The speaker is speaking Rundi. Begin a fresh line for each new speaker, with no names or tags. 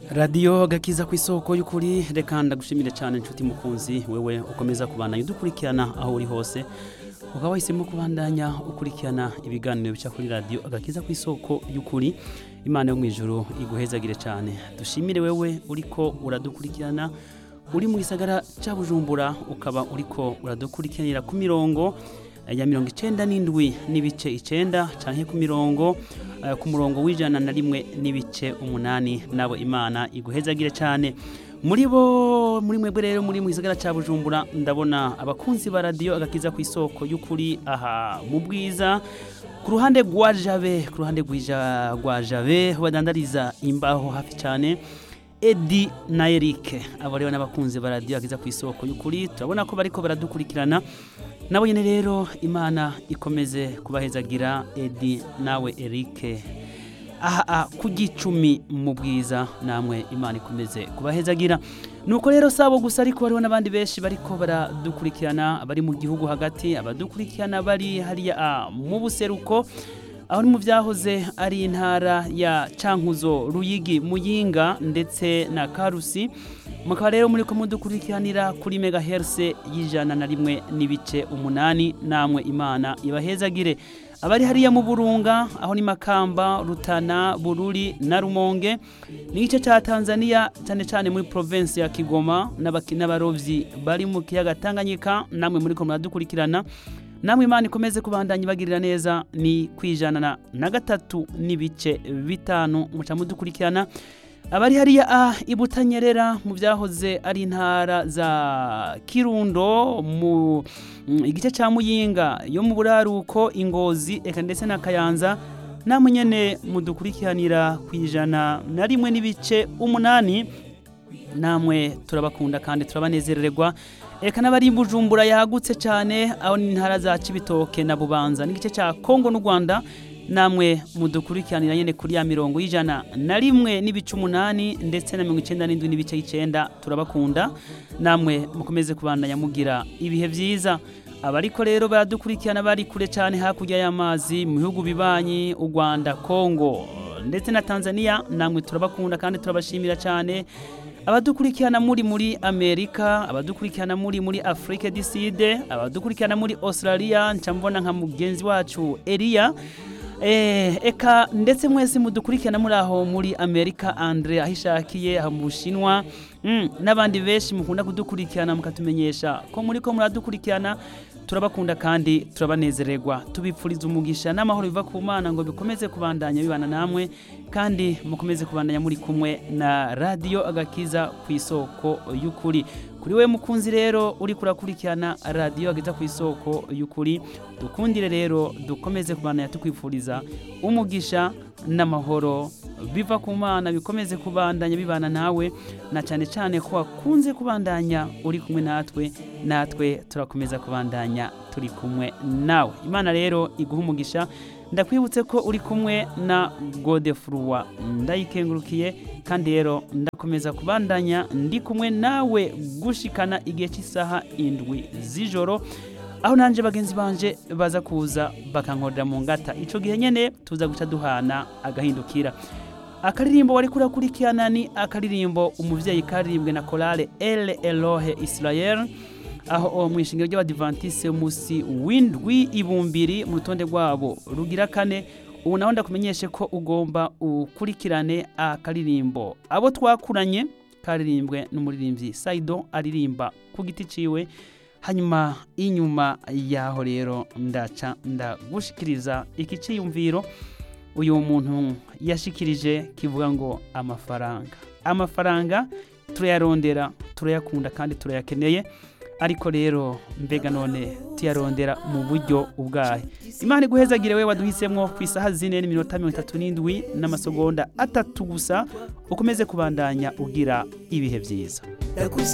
radiyo gakiza ku isoko y'ukuri reka ndagushimire cyane inshuti mukunzi wewe ukomeza kubandanya udukurikirana aho uri hose ukaba wahisemo kubandanya ukurikirana ibiganiro bica kuri radiyo agakiza ku isoko y'ukuri imana yo mu ijoro iguhezagire cyane dushimire wewe uriko uradukurikirana uri mu gisagara cya bujumbura ukaba uriko uradukurikiranira ku mirongo ya mirongo icyenda n'indwi n'ibice icyenda cyangwa ku mirongo eh, ku murongo w'ijana na rimwe n'ibice umunani nabo imana iguhezagire cyane muri bo muri mwebwe rero muri mu gisagara cya bujumbura ndabona abakunzi ba radiyo agakiza ku isoko y'ukuri aha mu bwiza ku ruhande rwa jabe ku ruhande rw'ija- rwa jabe badandariza imbaho hafi cyane edi na erike abo rero n'abakunzi ba radiyo agakiza ku isoko y'ukuri turabona ko bariko baradukurikirana nabo nyine rero imana ikomeze kubahezagira edi nawe erike aha aha ku gicumi mu bwiza namwe imana ikomeze kubahezagira nuko rero sabo gusa ariko hariho n'abandi benshi bariko baradukurikirana abari mu gihugu hagati abadukurikirana bari hariya ah, mu buseruko aho ni mu byahoze ari intara ya cankuzo ruyigi muyinga ndetse na karusi mukaba rero muri ko mudukurikiranira kuri megaherse y'ijana na rimwe n'ibice umunani namwe imana ibahezagire abari hariya mu burunga aho ni makamba rutana bururi na rumonge n'igice cya tanzania cyane cyane muri provinsi ya kigoma n'abaki- n'abarovyi bari mu kiyaga tanganyika namwe muri ko muradukurikirana namwe imana ikomeze kubandanya ibagirira neza ni kwijana na- na gatatu n'ibice bitanu muca mudukurikirana abari hariya ah, i butanyerera mu byahoze ari intara za kirundo mu mm, igice cya muyinga yo mu buraruko ingozi eka ndetse na kayanza namwe nyene mudukurikiranira ku ijana na rimwe n'ibice umunani namwe turabakunda kandi turabanezererwa reka n'abari i bujumbura yagutse cyane aho ni intara za cibitoke na bubanza n'igice cya kongo n'u rwanda namwe mudukurikiranira nyine kuri ya mirongo y'ijana na rimwe n'ibice umunani ndetse na mirongo icyenda n'indwi n'ibice icyenda turabakunda namwe mukomeze kubandanya mugira ibihe byiza abariko rero baradukurikirana bari kure cyane hakurya y'amazi mu bihugu bibanyi u rwanda kongo ndetse na tanzania namwe turabakunda kandi turabashimira cyane abadukurikirana muri muri amerika abadukurikirana muri muri afrique du sud abadukurikirana muri australia nca mbona nka mugenzi wacu eliya Eh, eka ndetse mwese mudukurikirana muri aho muri amerika andre aho ishakiye aho mu bushinwa mm, n'abandi benshi mukunda kudukurikirana mukatumenyesha ko muri ko muradukurikirana turabakunda kandi turabanezererwa tubipfuriza umugisha n'amahoro biva ku mana ngo bikomeze kubandanya bibana namwe kandi mukomeze kubandanya muri kumwe na radiyo agakiza ku isoko y'ukuri kuri we mukunzi rero uri kurakurikirana radiyo agakiza ku isoko y'ukuri dukundire rero dukomeze kubandanya tukwifuriza umugisha n'amahoro biva ku mana bikomeze kubandanya bibana nawe na cyane cyane ko wakunze kubandanya uri kumwe natwe natwe turakomeza kubandanya turi kumwe nawe imana rero iguha umugisha ndakwibutse ko uri kumwe na godefurwa ndayikengurukiye kandi rero ndakomeza kubandanya ndi kumwe nawe gushikana igihe cy'isaha indwi z'ijoro aho nanjye bagenzi banje baza kuza bakankorera mu ngata icyo gihe nyine tuza guca duhana agahindukira akaririmbo wari kurakurikirana ni akaririmbo umubyeyi karirimbwe na korale ele elohe israel aho mu ishingiro ry'abadivantise umunsi w'indwi ibumbiri mu rutonde rwabo rugira kane ubu naho ndakumenyeshe ko ugomba ukurikirane akaririmbo abo twakuranye karirimbwe n'umuririmbyi saido aririmba ku giti ciwe hanyuma inyuma yaho rero ndaca ndagushikiriza iki ciyumviro uyu muntu yashikirije kivuga ngo amafaranga amafaranga turayarondera turayakunda kandi turayakeneye ariko rero mbega none tuyarondera mu buryo ubwahe imana iguhezagire we waduhisemo ku isaha zine n'iminota mirongo itatu n'indwi n'amasegonda atatu gusa ukomeze kubandanya ugira ibihe byiza